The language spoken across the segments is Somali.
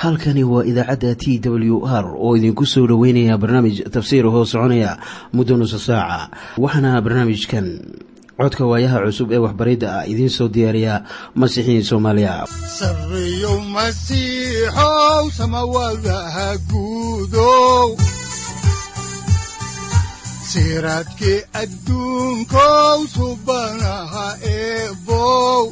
halkani waa idaacadda t w r oo idinku soo dhoweynaya barnaamij tafsiir hoo soconaya muddo nusa saaca waxaana barnaamijkan codka waayaha cusub ee waxbaridda ah idiin soo diyaariya masiixiin soomaaliya sareyow masiixow samawadaha guudow siraadkii adduunkow subanaha eebow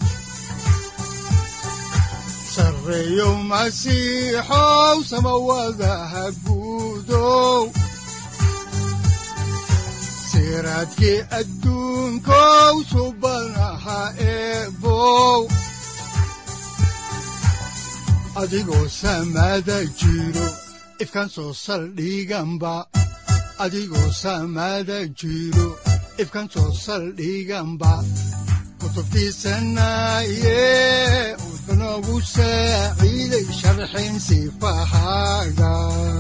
sareyow masiixow samawadaha guudow siraadkii adduunkow subanaha eebow adigoo samada jiro ifkan soo saldhiganba adigoo samada jiro ifkan soo saldhiganba kutubtiisanaye udanogu saaciiday sharxin sifahaaga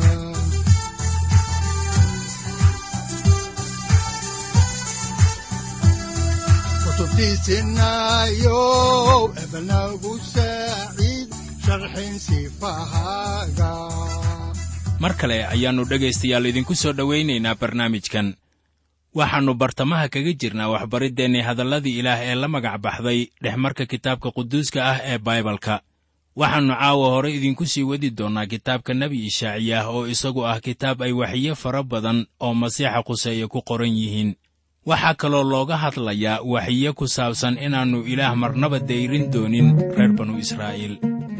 kutubtiisinayow ebanagu saaciid sharxin sifahaaga mar kale ayaannu dhegaystayaal idinku soo dhowaynaynaa barnaamijkan waxaannu bartamaha kaga jirnaa waxbariddeenni hadalladii ilaah ee la magac baxday dhexmarka kitaabka quduuska ah ee baibalka waxaannu caawa hore idinku sii wadi doonnaa kitaabka nebi ishaaciyah oo isagu ah kitaab ay waxiyo fara badan oo masiixa quseeye ku qoran yihiin waxaa kaloo looga hadlayaa waxiyo ku saabsan inaannu ilaah marnaba dayrin doonin reer banu israa'iil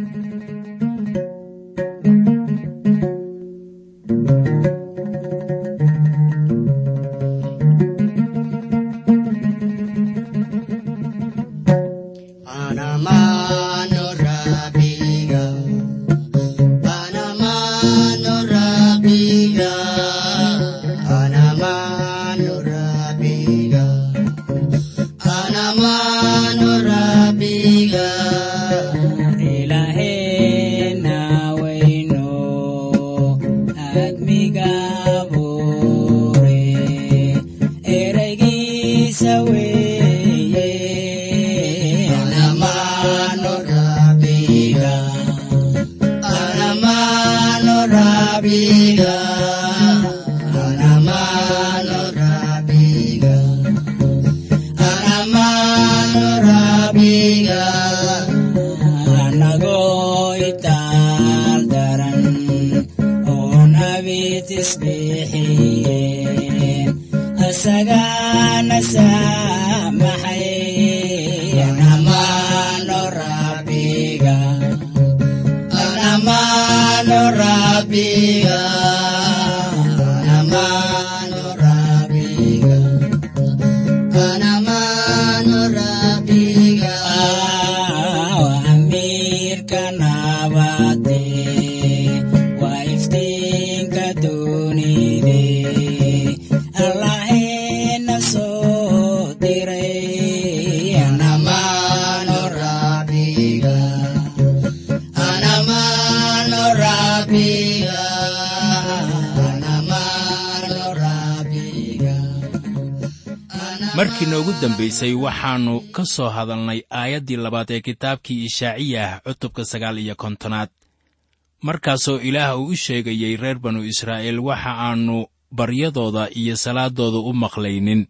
markii noogu dambaysay waxaannu ka soo hadalnay aayaddii labaad ee kitaabkii ishaaciyah cutubka sagaal iyo kontonaad markaasoo ilaah uu u sheegayey reer banu israa'iil waxa aannu baryadooda iyo salaaddooda u maqlaynin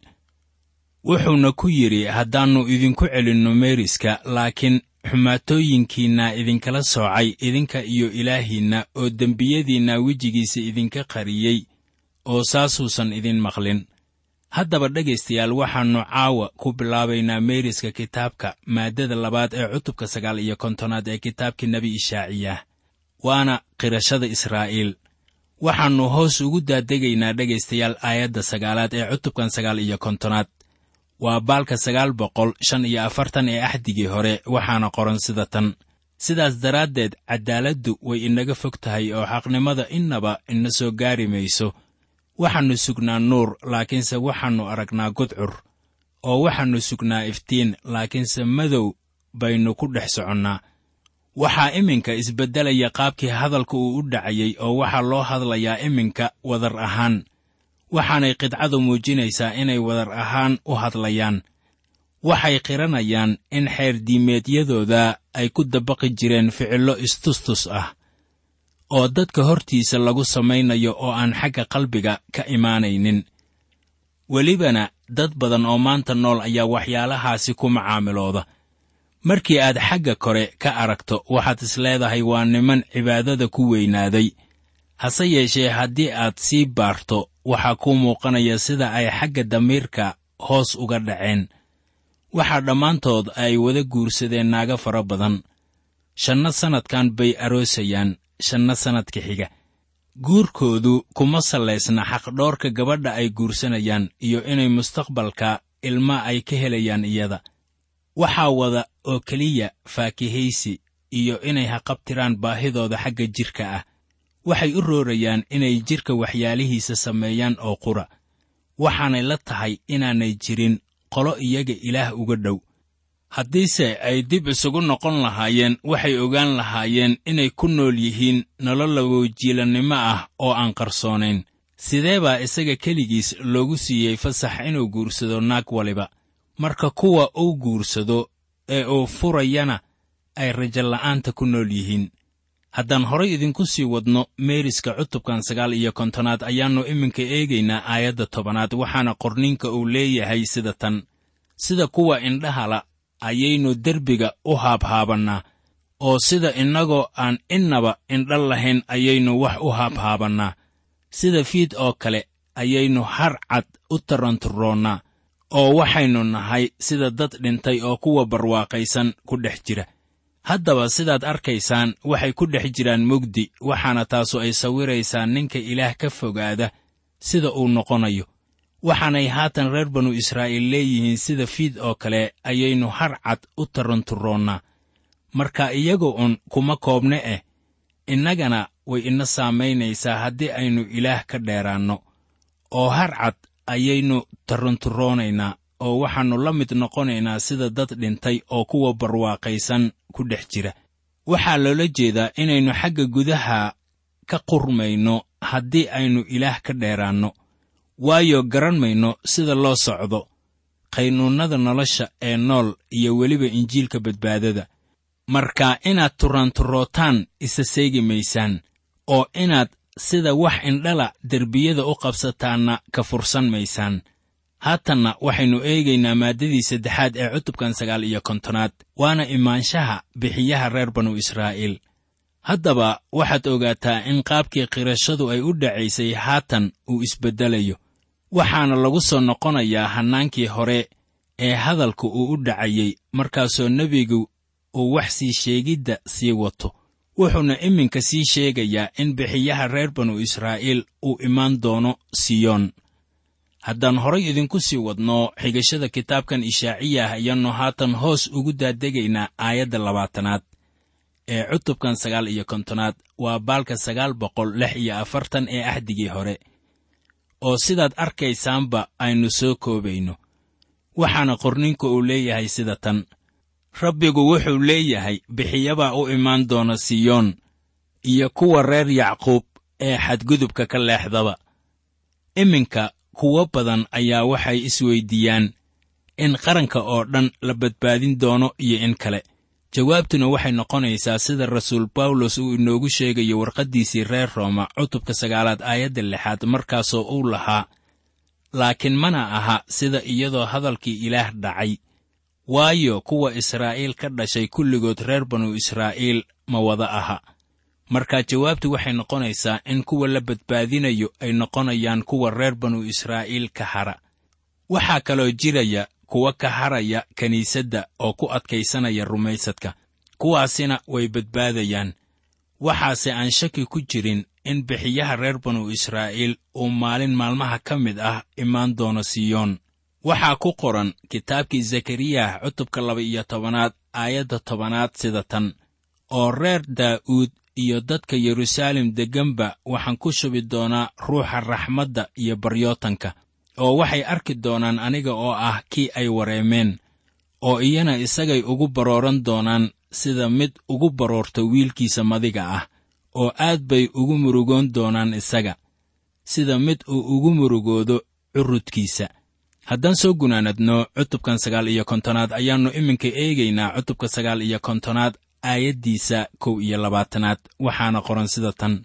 wuxuuna ku yidhi haddaannu idinku celinno meeriska laakiin xumaatooyinkiinna idinkala soocay idinka iyo ilaahiinna oo dembiyadiinna wejigiisa idinka qariyey oo saasuusan idin maqlin haddaba dhegaystayaal waxaannu caawa ku bilaabaynaa meeriska kitaabka maaddada labaad ee cutubka sagaal iyo kontonaad ee kitaabkii nebi ishaaciyah waana qirashada israa'iil waxaannu hoos ugu daadegaynaa dhegaystayaal aayadda sagaalaad ee cutubkan sagaal iyo kontonaad waa baalka sagaal boqol shan iyo afartan ee axdigii hore waxaana qoran sida tan sidaas daraaddeed caddaaladdu way inaga fog tahay oo xaqnimada innaba ina soo gaari mayso waxaannu sugnaa nuur laakiinse waxaannu aragnaa gudcur oo waxaannu sugnaa iftiin laakiinse madow baynu ku dhex soconnaa waxaa iminka isbeddelaya qaabkii hadalka uu u dhacayey oo waxaa loo hadlayaa iminka wadar ahaan waxaanay qidcadu muujinaysaa inay wadar ahaan u hadlayaan waxay qiranayaan in xeer diimeedyadooda ay ku dabaqi jireen ficillo istustus ah oo dadka hortiisa lagu samaynayo oo aan xagga qalbiga ka imaanaynin welibana dad badan oo maanta nool ayaa waxyaalahaasi ku macaamilooda markii aad xagga kore ka aragto waxaad is leedahay waa niman cibaadada ku weynaaday hase yeeshee haddii aad sii baarto waxaa kuu muuqanaya sida ay xagga damiirka hoos uga dhaceen waxaa dhammaantood ay wada guursadeen naago fara badan shanna sannadkan bay aroosayaan shanna sannadka xiga guurkoodu kuma sallaysna xaqdhoorka gabadha ay guursanayaan iyo inay mustaqbalka ilma ay ka helayaan iyada waxaa wada oo keliya faakihaysi iyo inay haqabtiraan baahidooda xagga jidhka ah waxay u roorayaan inay jidhka waxyaalihiisa sameeyaan oo qura waxaanay la tahay inaanay jirin qolo iyaga ilaah uga dhow haddiise ay dib isugu noqon lahaayeen waxay ogaan lahaayeen inay ku nool yihiin nolol lawojiilannimo ah oo aan qarsoonayn sidee baa isaga keligiis loogu siiyey fasax inuu guursado naag waliba marka kuwa uu guursado ee uu furayana ay rajola'aanta ku nool yihiin haddaan horay idinku sii wadno meeriska cutubkan sagaal iyo kontonaad ayaannu iminka eegaynaa aayadda tobanaad waxaana qorninka uu leeyahay sida tan sida kuwa indhahala ayaynu derbiga u haabhaabannaa oo sida innagoo aan innaba indha lahayn ayaynu wax u haabhaabannaa sida fiid oo kale ayaynu har cad u taranturoonnaa oo waxaynu nahay sida dad dhintay oo kuwa barwaaqaysan ku dhex jira haddaba sidaad arkaysaan waxay ku dhex jiraan mugdi waxaana taasu ay sawiraysaa ninka ilaah ka fogaada sida uu noqonayo waxaanay haatan reer banu israa'iil leeyihiin sida fiid oo kale ayaynu har cad u taranturoonnaa marka iyaga un kuma koobne eh innagana way ina saamaynaysaa haddii aynu ilaah ka dheeraanno oo har cad ayaynu taranturoonaynaa oo waxaannu la mid noqonaynaa sida dad dhintay oo kuwa barwaaqaysan ku dhex jira waxaa loola jeedaa inaynu xagga gudaha ka qurmayno haddii aynu ilaah ka dheeraanno waayo garan mayno sida loo socdo qaynuunnada nolosha ee nool iyo weliba injiilka badbaadada marka inaad turanturootaan isa seegi maysaan oo inaad sida wax indhala derbiyada u qabsataanna ka fursan maysaan haatanna waxaynu eegaynaa maaddadii saddexaad ee cutubkan sagaal iyo kontonaad waana imaanshaha bixiyaha reer banu israa'iil haddaba waxaad ogaataa in qaabkii qirashadu ay u dhacaysay haatan uu isbeddelayo waxaana lagu soo noqonayaa hannaankii hore ee hadalka uu u dhacayey markaasoo nebigu uu wax sii sheegidda sii wato wuxuuna iminka sii sheegayaa in bixiyaha reer banu israa'iil uu imaan doono siyoon haddaan horay idinku sii wadno xigashada kitaabkan ishaaciyah ayaannu haatan hoos ugu daadegaynaa aayadda labaatanaad ee cutubkan sagaal iyo kontonaad waa baalka sagaal boqol lix iyo afartan ee axdigii hore oo sidaad arkaysaanba aynu soo koobayno waxaana qorninku uu leeyahay sida tan rabbigu wuxuu leeyahay bixiyabaa u imaan doona siyoon iyo kuwa reer yacquub ee xadgudubka ka leexdaba iminka kuwo badan ayaa waxay isweyddiiyaan in qaranka oo dhan la badbaadin doono iyo in kale jawaabtuna waxay noqonaysaa sida rasuul bawlos uu inoogu sheegayo warqaddiisii reer rooma cutubka sagaalaad aayadda lixaad markaasoo uu lahaa laakiin mana aha sida iyadoo hadalkii ilaah dhacay waayo kuwa israa'iil ka dhashay kulligood reer banu israa'iil ma wada aha marka jawaabtu waxay noqonaysaa in kuwa la badbaadinayo ay noqonayaan kuwa reer banu israa'iil ka hara waxaa kaloo jiraya kuwa ka haraya kiniisadda oo ku adkaysanaya rumaysadka kuwaasina way badbaadayaan waxaase aan shaki ku jirin in bixiyaha reer banu israa'iil uu maalin maalmaha ka mid ah imaan doono siyoon waxaa ku qoran kitaabkii zakariyah cutubka laba iyo tobanaad aayadda tobanaad sida tan oo reer daa'uud iyo dadka yeruusaalem degganba waxaan ku shubi doonaa ruuxa raxmadda iyo baryootanka oo waxay arki doonaan aniga oo ah kii ay wareemeen oo iyana isagay ugu barooran doonaan sida mid ugu baroorta wiilkiisa madiga ah oo aad bay ugu murugoon doonaan isaga sida mid uu ugu murugoodo curudkiisa haddaan soo gunaanadno cutubkan sagaal iyo kontonaad ayaannu iminka eegaynaa cutubka sagaal iyo kontonaad aayaddiisa kow iyo labaatanaad waxaana qoran sida tan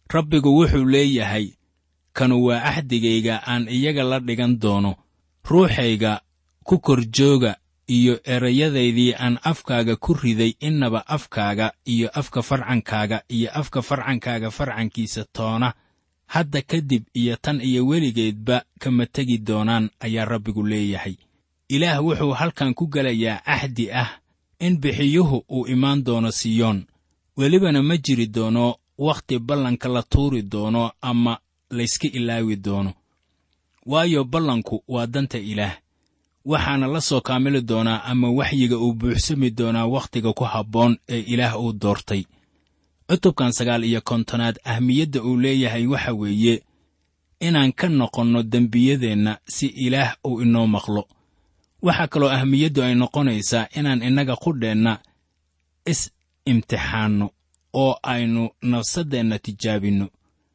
rabbigu wuxuu leeyahay kanu waa axdigayga aan iyaga la dhigan doono ruuxayga ku kor jooga iyo erayadaydii aan afkaaga ku riday innaba afkaaga iyo afka farcankaaga iyo afka farcankaaga farcankiisa toona hadda kadib iyo tan iyo weligeedba kama tegi doonaan ayaa rabbigu leeyahay ilaah wuxuu halkan ku gelayaa axdi ah in bixiyuhu uu imaan doono siyoon welibana ma jiri doono wakhti ballanka la tuuri doono ama layska ilaawi doono waayo ballanku waa danta ilaah waxaana la soo kaamili doonaa ama waxyiga uu buuxsami doonaa wakhtiga ku habboon ee ilaah uu doortay cutubkan sagaal iyo kontonaad ahmiyadda uu leeyahay waxa weeye inaan ka noqonno dembiyadeenna si ilaah uu inoo maqlo waxaa kaloo ahmiyaddu ay noqonaysaa inaan innaga qudheenna is imtixaanno oo aynu nafsaddeenna tijaabinno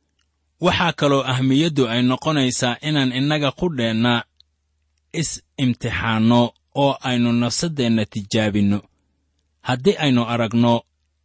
waxaa kaloo ahmiyaddu ay noqonaysaa inaan innaga qudheenna is imtixaanno oo aynu nafsaddeenna tijaabinno haddii aynu aragno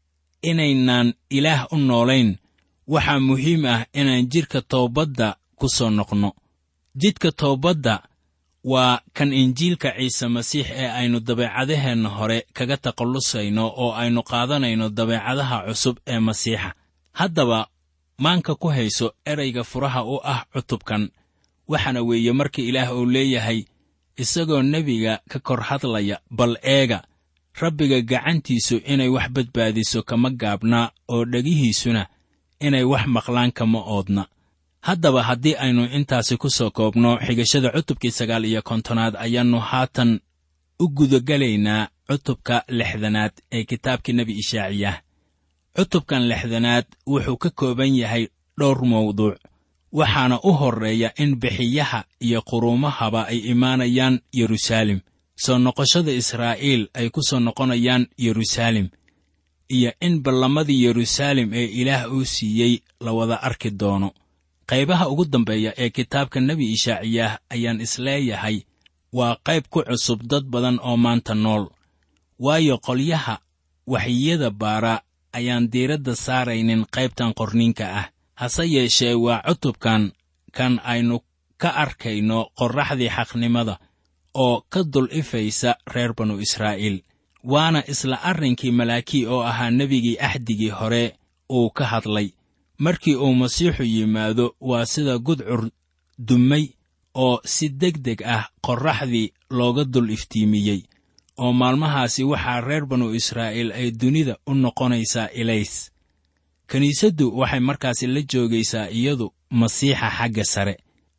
inaynaan ilaah u noolayn waxaa muhiim ah inaan jidhka toobadda ku soo noqno jidhka toobadda waa kan injiilka ciise masiix ee aynu dabeecadaheenna hore kaga takhallusayno oo aynu qaadanayno dabeecadaha cusub ee masiixa haddaba maanka ku hayso erayga furaha u ah cutubkan waxaana weeye marka ilaah uu leeyahay isagoo nebiga ka kor hadlaya bal eega rabbiga gacantiisu inay wax badbaadiso kama gaabna oo dhegihiisuna inay wax maqlaan kama oodna haddaba haddii aynu intaasi ku soo koobno xigashada cutubkii sagaal iyo kontonaad ayaannu haatan u gudagelaynaa cutubka lixdanaad ee kitaabkii nebi ishaaciyah cutubkan lixdanaad wuxuu ka kooban yahay dhowr mawduuc waxaana u horreeya in bixiyaha iyo quruumahaba ay imaanayaan yeruusaalem soo noqoshada israa'iil ay ku soo noqonayaan yeruusaalem iyo in ballamadii yeruusaalem ee ilaah uu siiyey la wada arki doono qaybaha ugu dambeeya ee kitaabka nebi ishaaciyaah ayaan isleeyahay waa qayb ku cusub dad badan oo maanta nool waayo qolyaha waxyiyada baara ayaan diiradda saaraynin qaybtan qorniinka ah hase yeeshee waa cutubkan kan aynu ka arkayno qorraxdii xaqnimada oo ka dul ifaysa reer banu israa'iil waana isla arrinkii malaakii oo ahaa nebigii axdigii hore uu ka hadlay markii uu masiixu yimaado waa sida gudcur dummay oo si deg deg ah qorraxdii looga dul iftiimiyey oo maalmahaasi waxaa reer banu israa'iil ay dunida u noqonaysaa ilays kiniisaddu waxay markaasi la joogaysaa iyadu masiixa xagga sare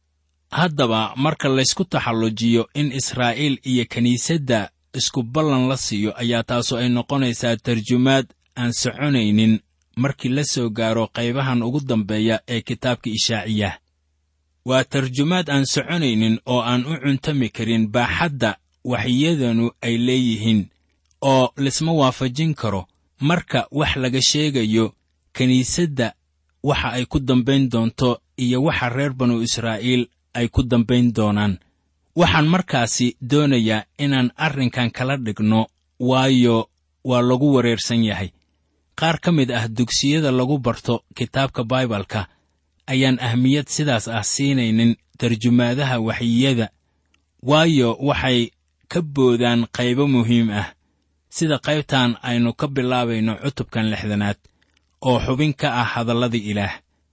haddaba marka laysku taxallujiyo in israa'iil iyo kiniisadda isku ballan la siiyo ayaa taasu ay noqonaysaa tarjumaad aan soconaynin markii la soo gaaro qaybahan ugu dambeeya ee kitaabka ishaaciyah waa tarjumaad aan soconaynin oo aan u cuntami karin baaxadda waxyadanu ay leeyihiin oo lisma waafajin karo marka wax laga sheegayo kiniisadda waxa ay ku dambayn doonto iyo waxa reer banu israa'iil ay ku dambayn doonaan waxaan markaasi doonayaa inaan arrinkan kala dhigno waayo waa lagu wareersan yahay qaar ka mid ah dugsiyada lagu barto kitaabka baibalka ayaan ahmiyad sidaas ah siinaynin tarjumaadaha waxyiyada waayo waxay ka boodaan qaybo muhiim ah sida qaybtan aynu ka bilaabayno cutubkan lixdanaad oo xubin ka ah hadalladii ilaah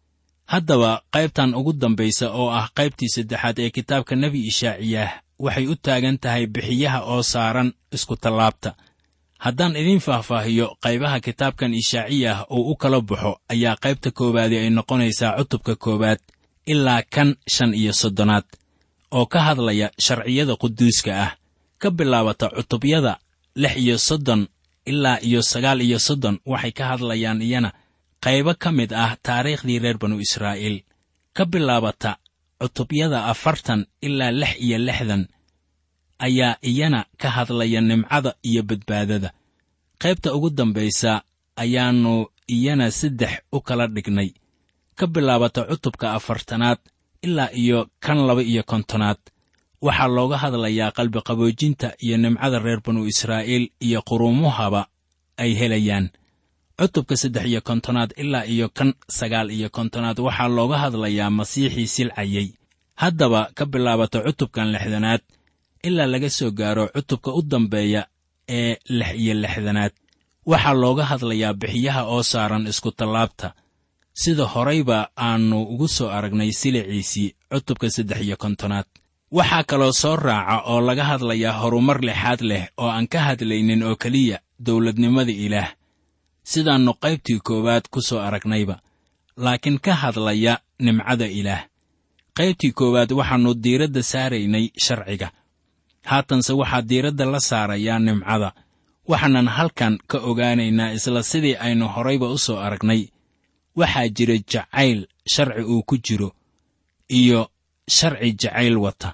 haddaba qaybtan ugu dambaysa oo ah qaybtii saddexaad ee kitaabka nebi ishaaciyaah waxay u taagan tahay bixiyaha oo saaran iskutallaabta haddaan idiin faahfaahiyo qaybaha kitaabkan ishaaciyah uu u kala baxo ayaa qaybta koowaadi ay noqonaysaa cutubka koowaad ilaa kan shan iyo soddonaad oo ka hadlaya sharciyada quduuska ah ka bilaabata cutubyada lix iyo soddon ilaa iyo sagaal iyo soddon waxay ka hadlayaan iyana qaybo ka mid ah taariikhdii reer banu israa'iil ka bilaabata cutubyada afartan ilaa lix iyo lixdan ayaa iyana ka hadlaya nimcada iyo badbaadada qaybta ugu dambaysa ayaannu iyana saddex u kala dhignay ka bilaabata cutubka afartanaad ilaa iyo kan laba iyo kontonaad waxaa looga hadlayaa qalbiqaboojinta iyo nimcada reer banu israa'iil iyo quruumuhaba ay helayaan cutubka saddex iyo kontonaad ilaa iyo kan sagaal iyo kontonaad waxaa looga hadlayaa masiixii silcayey haddaba ka bilaabato cutubkan lixdanaad ilaa laga soo gaaro cutubka u dambeeya ee lix iyo lixdanaad waxaa looga hadlayaa bixiyaha oo saaran iskutallaabta sida horayba aannu ugu soo aragnay siliciisii cutubka saddex iyo kontonaad waxaa kaloo soo raaca oo laga hadlayaa horumar lixaad leh oo aan ka hadlaynin oo keliya dawladnimada ilaah sidaannu qaybtii koowaad ku soo aragnayba laakiin ka hadlaya nimcada ilaah qaybtii koowaad waxaannu diiradda saaraynay sharciga haatanse waxaa diiradda la saarayaa nimcada waxaanan halkan ka ogaanaynaa isla sidii aynu horayba u soo aragnay waxaa jira jacayl sharci uu ku jiro iyo sharci jacayl wata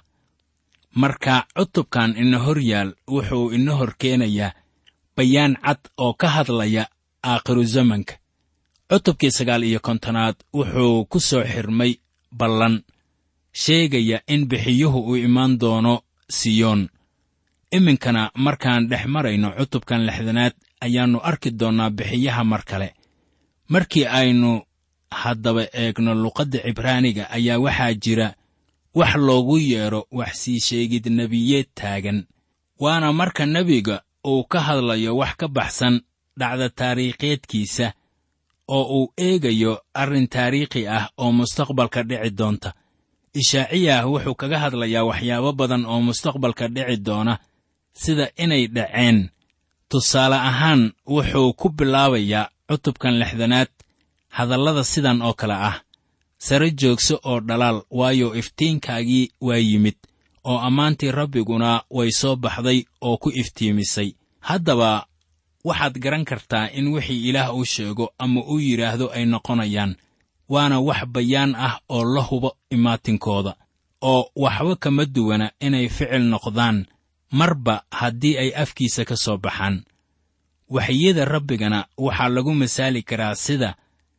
marka cutubkan ina hor yaal wuxuu ina hor keenayaa bayaan cad oo ka hadlaya aakhiru zamanka cutubkii sagaal iyo kontonaad wuxuu ku soo xirmay ballan sheegaya in bixiyuhu uu imaan doono siyoon iminkana markaan dhex marayno cutubkan lixdanaad ayaannu arki doonnaa bixiyaha mar kale markii aynu haddaba eegno luqadda cibraaniga ayaa waxaa jira wax loogu yeedho wax sii sheegid nebiyeed taagan waana marka nebiga uu ka hadlayo wax ka baxsan dhacda taariikheedkiisa oo uu eegayo arrin taariikhi ah oo mustaqbalka dhici doonta ishaaciyah wuxuu kaga hadlayaa waxyaabo badan oo mustaqbalka dhici doona sida inay dhaceen tusaale ahaan wuxuu ku bilaabayaa cutubkan lixdanaad hadallada sidan oo kale ah sare joogso oo dhalaal waayo iftiinkaagii waa yimid oo ammaantii rabbiguna way soo baxday oo ku iftiimisay haddaba waxaad garan kartaa in wixii ilaah uu sheego ama uu yidhaahdo ay noqonayaan waana wax bayaan ah oo la hubo imaatinkooda oo waxba kama duwana inay ficil noqdaan marba haddii ay afkiisa ka soo baxaan waxyada rabbigana waxaa lagu masaali karaa sida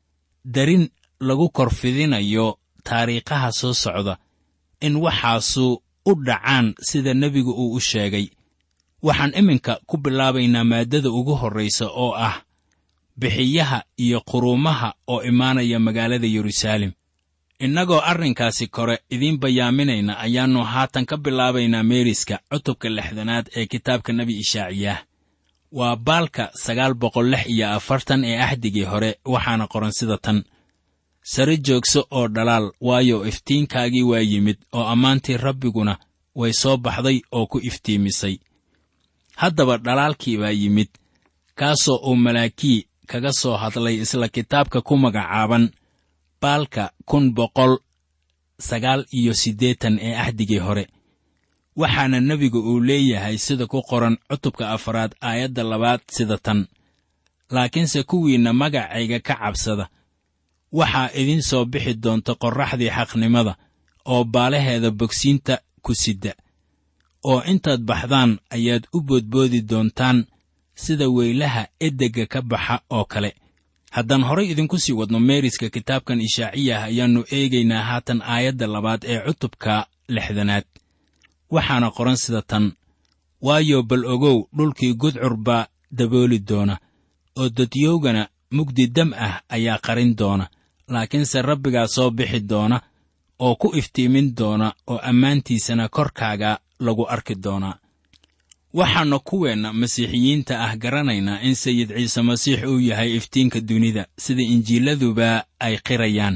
darin lagu korfidinayo taariikhaha soo socda in waxaasu u dhacaan sida nebigu uu u sheegay waxaan iminka ku bilaabaynaa maaddada ugu horraysa oo ah bixiyaha iyo quruumaha oo imaanaya magaalada yeruusaalem innagoo arrinkaasi kore idiin bayaaminayna ayaannu haatan ka bilaabaynaa meeriska cutubka lixdanaad ee kitaabka nebi ishaaciyaah waa baalka sagaal boqol lix iyo afartan ee axdigii hore waxaana qoran sida tan sare joogso oo dhalaal waayo iftiinkaagii waa yimid oo ammaantii rabbiguna way soo baxday oo ku iftiimisay haddaba dhalaalkii baa yimid kaasoo uu malaakii kaga soo hadlay isla kitaabka ku magacaaban baalka kun boqol sagaal iyo siddeetan ee axdigii hore waxaana nebigu uu leeyahay sida ku qoran cutubka afaraad aayadda labaad sida tan laakiinse kuwiinna magacayga ka cabsada waxaa idin soo bixi doonta qorraxdii xaqnimada oo baalaheeda bogsiinta ku sidda oo intaad baxdaan ayaad u boodboodi doontaan sida weylaha edegga ka baxa oo kale haddaan horay idinku sii wadno meeriska kitaabkan ishaaciyah ayaannu eegaynaa haatan aayadda labaad ee cutubka lixdanaad waxaana qoran sida tan waayo bal ogow dhulkii gudcur baa dabooli doona oo dadyowgana mugdi dam ah ayaa qarin doona laakiinse rabbigaa soo bixi doona oo ku iftiimin doona oo ammaantiisana korkaaga lagu arki doonaa waxaannu kuweenna masiixiyiinta ah garanaynaa in sayid ciise masiix uu yahay iftiinka dunida sida injiiladuba ay qirayaan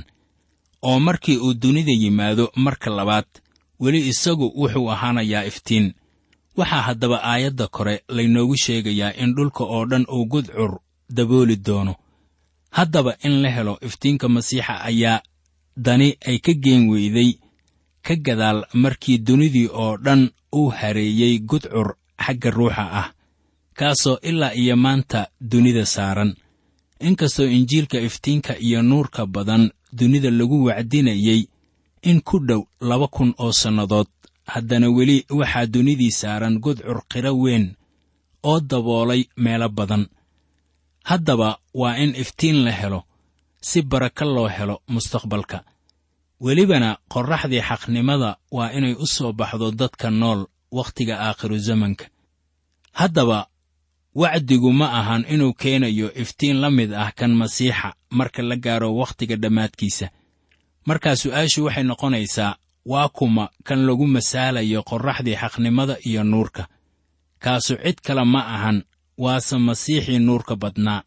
oo markii uu dunida yimaado marka labaad weli isagu wuxuu ahaanayaa iftiin waxaa haddaba aayadda kore laynoogu sheegayaa in dhulka oo dhan uu gudcur dabooli doono haddaba in la helo iftiinka masiixa ayaa dani ay ka geen weyday ka gadaal markii dunidii oo dhan uu hareeyey gudcur xagga ruuxa ah kaasoo ilaa iyo maanta dunida saaran inkastoo injiilka iftiinka iyo nuurka badan dunida lagu wacdinayey in ku dhow laba kun oo sannadood haddana weli waxaa dunidii saaran gudcur qiro weyn oo daboolay meelo badan haddaba waa in iftiin la helo si baraka loo helo mustaqbalka welibana qorraxdii xaqnimada waa inay u soo baxdo dadka nool wakhtiga aakhiru zamanka haddaba wacdigu ma ahan inuu keenayo iftiin la mid ah kan masiixa marka la gaaro wakhtiga dhammaadkiisa markaa su'aashu waxay noqonaysaa waa kuma kan lagu masaalayo qorraxdii xaqnimada iyo nuurka kaasu cid kale ma ahan waase masiixii nuurka badnaa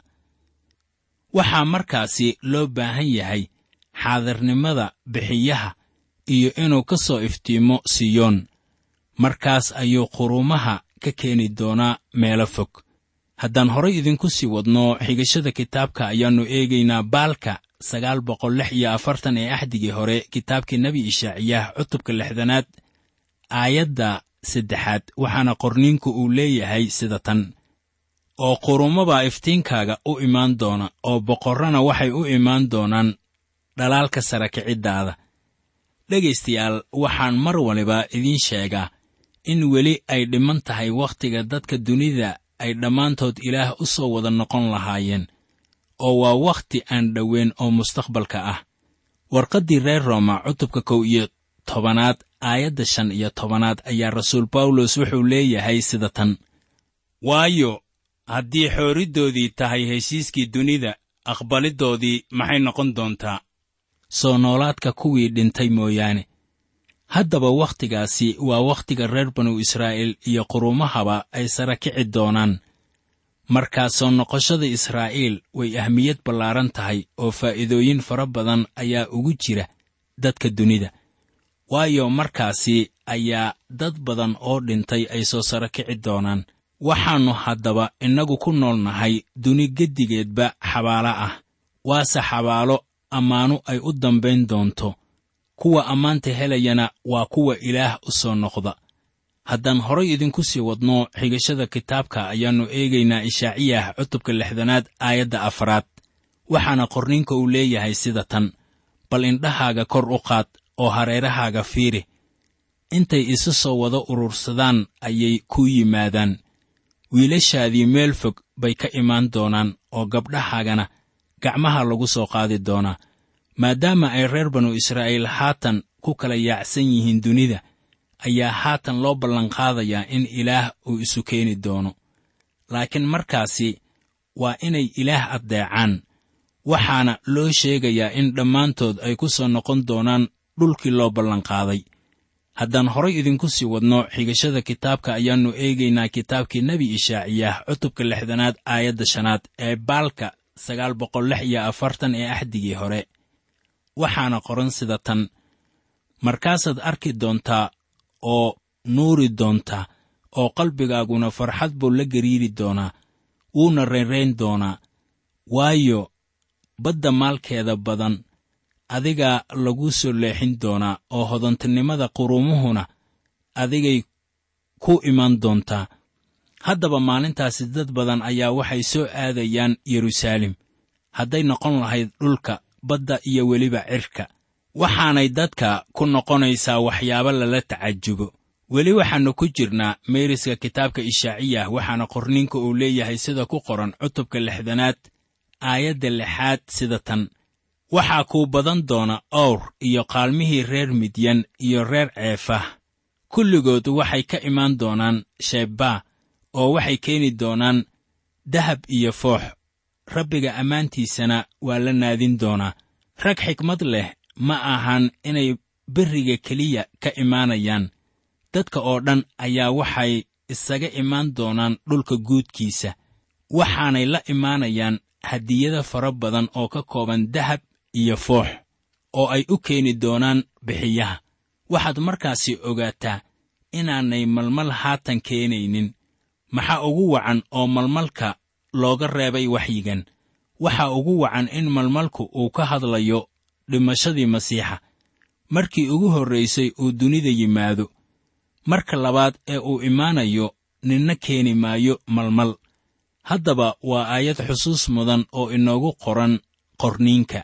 waxaa markaasi loo baahan yahay xaadirnimada bixiyaha iyo inuu ka soo iftiimo siyoon markaas ayuu quruumaha ka keeni doonaa meelo fog haddaan horay idinku sii wadno xigashada kitaabka ayaannu eegaynaa baalka sagaal boqol lix iyo afartan ee axdigii hore kitaabkii nebi ishaaciyaah cutubka lixdanaad aayadda saddexaad waxaana qorniinku uu leeyahay sida tan oo quruumabaa iftiinkaaga u imaan doona oo boqorrana waxay u imaan doonaan dhalaalka sara kiciddaada dhegaystayaal waxaan mar waliba idiin sheegaa in weli ay dhiman tahay wakhtiga dadka dunida ay dhammaantood ilaah u soo wada noqon lahaayeen oo waa wakhti aan dhoweyn oo mustaqbalka ah warqaddii reer rooma cutubka kow iyo tobanaad aayadda shan iyo tobanaad ayaa rasuul bawlos wuxuu leeyahay sida tan waayo haddii xooridoodii tahay heshiiskii dunida aqbaliddoodii maxay noqon doontaa soo noolaadka kuwii dhintay mooyaane haddaba wakhtigaasi waa wakhtiga reer banu israa'iil iyo quruumahaba ay sara kici doonaan markaa soo noqoshada israa'iil way ahmiyad ballaaran tahay oo faa'iidooyin fara badan ayaa ugu jira dadka dunida waayo markaasi ayaa dad badan oo dhintay ay soo sara kici doonaan waxaannu haddaba innagu ku nool nahay duni geddigeedba xabaalo ah waase xabaalo ammaanu ay u dambayn doonto kuwa ammaanta helayana waa kuwa ilaah u soo noqda haddaan horay idinku sii wadno xigashada kitaabka ayaannu eegaynaa ishaaciyah cutubka lixdanaad aayadda afraad waxaana qorninka uu leeyahay sida tan bal indhahaaga kor u qaad oo hareerahaaga fiiri intay isu soo wada urursadaan ayay ku yimaadaan wiilashaadii meel fog bay ka imaan doonaan oo gabdhahaagana gacmaha lagu soo qaadi doonaa maadaama ay reer banu israa'iil haatan ku kala yaacsan yihiin dunida ayaa haatan loo ballanqaadayaa in ilaah uu isu keeni doono laakiin markaasi waa inay ilaah addeecaan waxaana loo sheegayaa in dhammaantood ay ku soo noqon doonaan dhulkii loo ballanqaaday haddaan horay idinku sii wadno xigashada kitaabka ayaannu eegaynaa kitaabkii nebi ishaaciyaah cutubka lixdanaad aayadda shanaad ee baalka sagaal boqol lix iyo afartan ee axdigii hore waxaana qoran sida tan markaasaad arki doontaa oo nuuri doontaa oo qalbigaaguna farxad buu la gariiri doonaa wuuna reynrayn doonaa waayo badda maalkeeda badan adigaa laguu soo leexin doonaa oo hodantinimada quruumuhuna adigay ku iman doontaa haddaba maalintaasi dad badan ayaa waxay soo aadayaan yeruusaalem hadday noqon lahayd dhulka badda iyo weliba cirka waxaanay dadka ku noqonaysaa waxyaabo lala tacajubo weli waxaannu ku jirnaa meeriska kitaabka ishaaciyah waxaana qorninka uu leeyahay sida ku qoran cutubka lixdanaad aayadda lixaad sida tan waxaa kuu badan doona owr iyo qaalmihii reer midyan iyo reer ceefah kulligood waxay ka imaan doonaan sheebbaa oo waxay keeni doonaan dahab iyo foox rabbiga ammaantiisana waa la naadin doonaa rag xikmad leh ma ahan inay berriga keliya ka imaanayaan dadka oo dhan ayaa waxay isaga imaan doonaan dhulka guudkiisa waxaanay la imaanayaan hadiyada fara badan oo ka kooban dahab iyo foox oo ay u keeni doonaan bixiyaha waxaad markaasi ogaataa inaanay malmal haatan keenaynin maxaa ugu wacan oo malmalka looga reebay waxyigan waxaa ugu wacan in malmalku uu ka hadlayo dhimashadii masiixa markii ugu horraysay uu dunida yimaado marka labaad ee uu imaanayo ninna keeni maayo malmal haddaba waa aayad xusuus mudan oo inoogu qoran qorniinka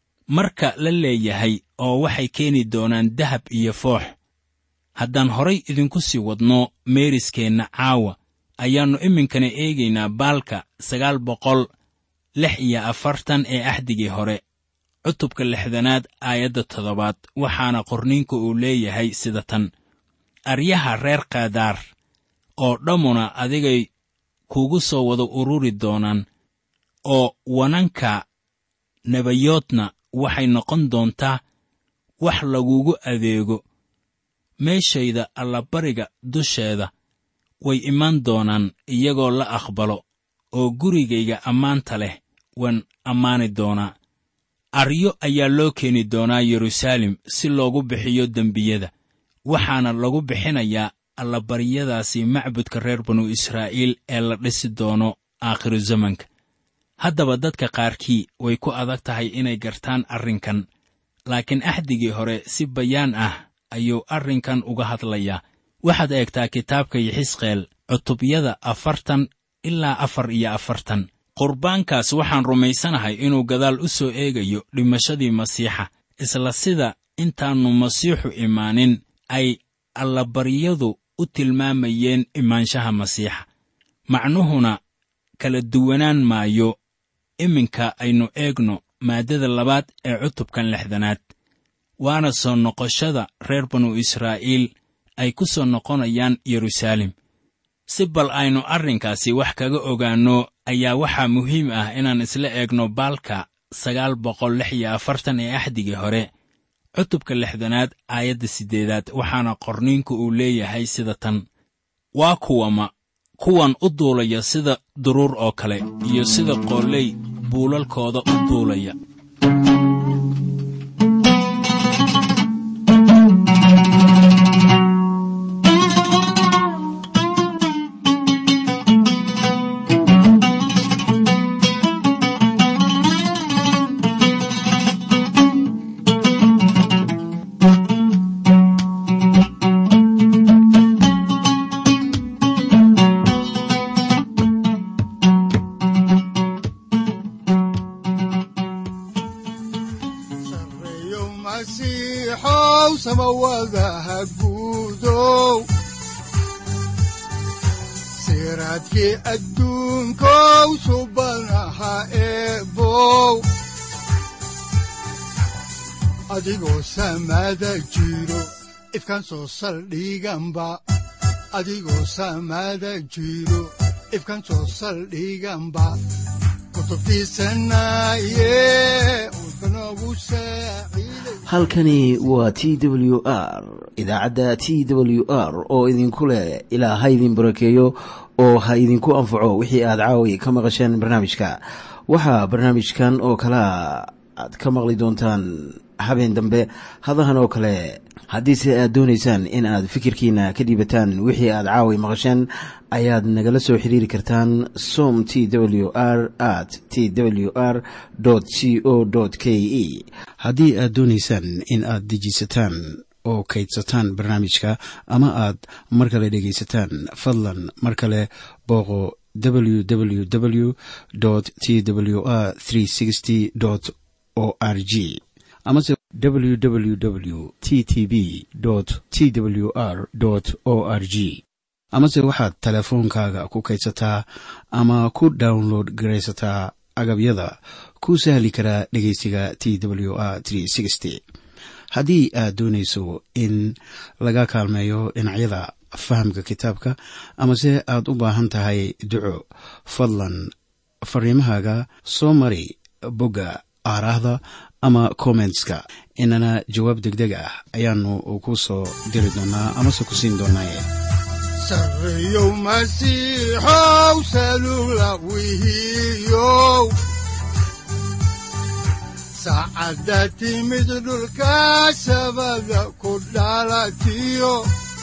marka la leeyahay oo waxay keeni doonaan dahab iyo foox haddaan horay idinku sii wadno meeriskeenna caawa ayaannu iminkana eegaynaa baalka sagaal boqol lix iyo afartan ee axdigii hore cutubka lixdanaad aayadda toddobaad waxaana qorniinku uu leeyahay sida tan aryaha reer kaadaar oo dhammuna adigay kugu soo wada ururi doonaan oo wananka nebayoodna waxay noqon doontaa wax lagugu adeego meeshayda allabariga dusheeda way imaan doonaan iyagoo la aqbalo oo gurigayga ammaanta leh waan ammaani doonaa aryo ayaa loo keeni doonaa yeruusaalem si loogu bixiyo dembiyada waxaana lagu bixinayaa allabaryadaasi macbudka reer banu israa'iil ee la dhisi doono aakhiru zamanka haddaba dadka qaarkii way ku adag tahay inay gartaan arrinkan laakiin axdigii hore si bayaan ah ayuu arrinkan uga hadlayaa waxaad eegtaa kitaabka yixisqeel cutubyada afartan ilaa afar iyo afartan qurbaankaas waxaan rumaysanahay inuu gadaal u soo eegayo dhimashadii masiixa isla sida intaannu masiixu imaanin ay allabaryadu u tilmaamayeen imaanshaha masiixa macnuhuna kala duwanaan maayo iminka aynu eegno maaddada labaad ee cutubkan lixdanaad waana soo noqoshada reer banu israa'iil ay ku soo noqonayaan yeruusaalem si bal aynu arrinkaasi wax kaga ogaanno ayaa waxaa muhiim ah inaan isla eegno baalka sagaal boqol lix iyo afartan ee axdigii hore cutubka lixdanaad aayadda siddeedaad waxaana qorniinku uu leeyahay sida tan waa kuwama kuwan u duulaya sida duruur oo kale iyo sida qooley buulalkooda u duulaya sareeyo masiixow samawadaha guudow siraadkii adduunkow subanaha eebow adigoo samada jiro ifkaan soo saldhiganba adigoo samada jiro ifkaan soo saldhiganba kutubtiisanaye udbanogu saaciiday halkani waa t w r idaacadda t w r oo idinku leh ilaa ha idin barakeeyo oo ha idinku anfaco wixii aad caawi ka maqasheen barnaamijka waxaa barnaamijkan oo kalea aad ka maqli doontaan habeen dambe hadahan oo kale haddiise aad doonaysaan in aad fikirkiina ka dhiibataan wixii aad caawi maqasheen ayaad nagala soo xiriiri kartaan som t w r at t w r c o k e haddii aad doonaysaan in aad dejiisataan oo kaydsataan barnaamijka ama aad mar kale dhegaysataan fadlan mar kale booqo www t w r o r g amase www t t b t w r o r g amase waxaad teleefoonkaaga ku kaydsataa ama ku download garaysataa agabyada ku sahli karaa dhegeysiga t w r haddii aad doonayso in laga kaalmeeyo dhinacyada fahamka kitaabka amase aad u baahan tahay duco fadlan fariimahaaga soo mari bogga aaraahda ama kommentska inana jawaab degdeg ah ayaanu ku soo diri doonaa amase ku siin doonaaye sareeyow masiixow salula wihiyow saacadda timid dhulka sabada ku dhalatiyo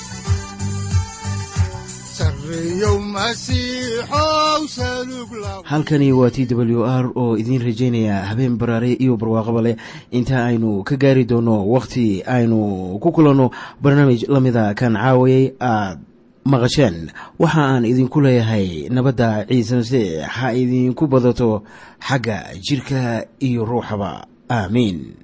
sareeyow masiixow salug la halkani waa t w r oo idiin rajaynaya habeen baraare iyo barwaaqaba leh inta aynu ka gaari doono wakhti aynu ku kulanno barnaamij la mida kan caawayay aad maqasheen waxa aan idinku leeyahay nabadda ciise masiix ha idinku badato xagga jidhka iyo ruuxaba aamiin